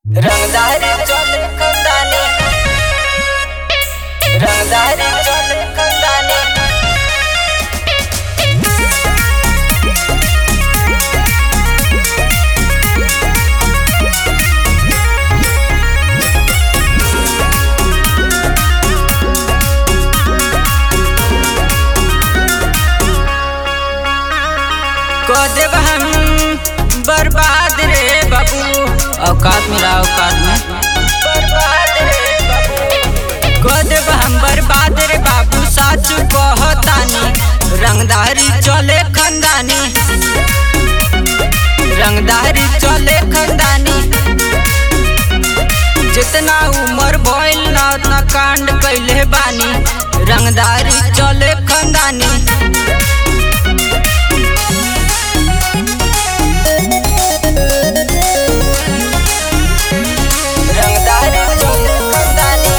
रंगदारी चले कंदानी रंगदारी चले कंदानी को देव हम बर्बाद रे बाबू औकात मिला औकात में बर्बाद रे बाबू को देव हम बर्बाद रे बाबू साचू कहतानी रंगदारी चले खंदानी रंगदारी चले खंदानी जितना उम्र भइल ना उतना कांड कैले बानी रंगदारी चले खंदानी रंगदारी चले खंदानी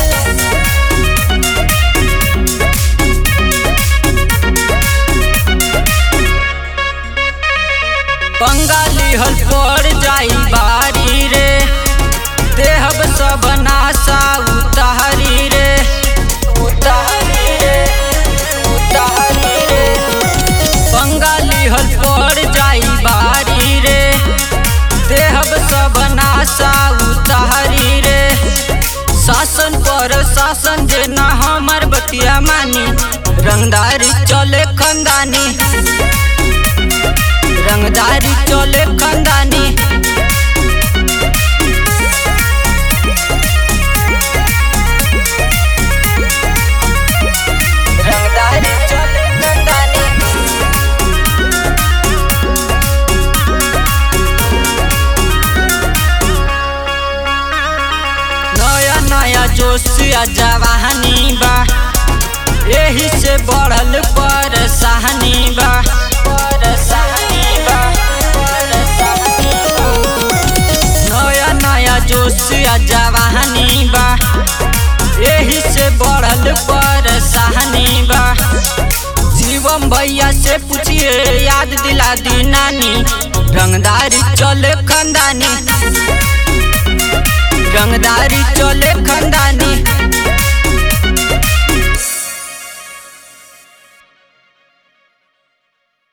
बंगाली हल पड़ जाई बारी रे देहब सब नासा उतारी रे उतारी रे उतारी रे बंगाली हल पड़ जाई बारी रे देहब सब नासा उतारी रे शासन पर शासन जे ना हमर बतिया मानी रंगदारी चले खंदानी रंगदारी चले खंदानी रंगदारी चले खंदानी नया नया जोश आ जवानी बा यही से बढ़ल परेशानी बा परेशानी बा परेशानी बा नया नया जोश आ जवानी बा यही से बढ़ल परेशानी बा शिवम भैया से पूछिए याद दिला दी नानी रंगदारी चले खंदानी रंगदारी चले खंदानी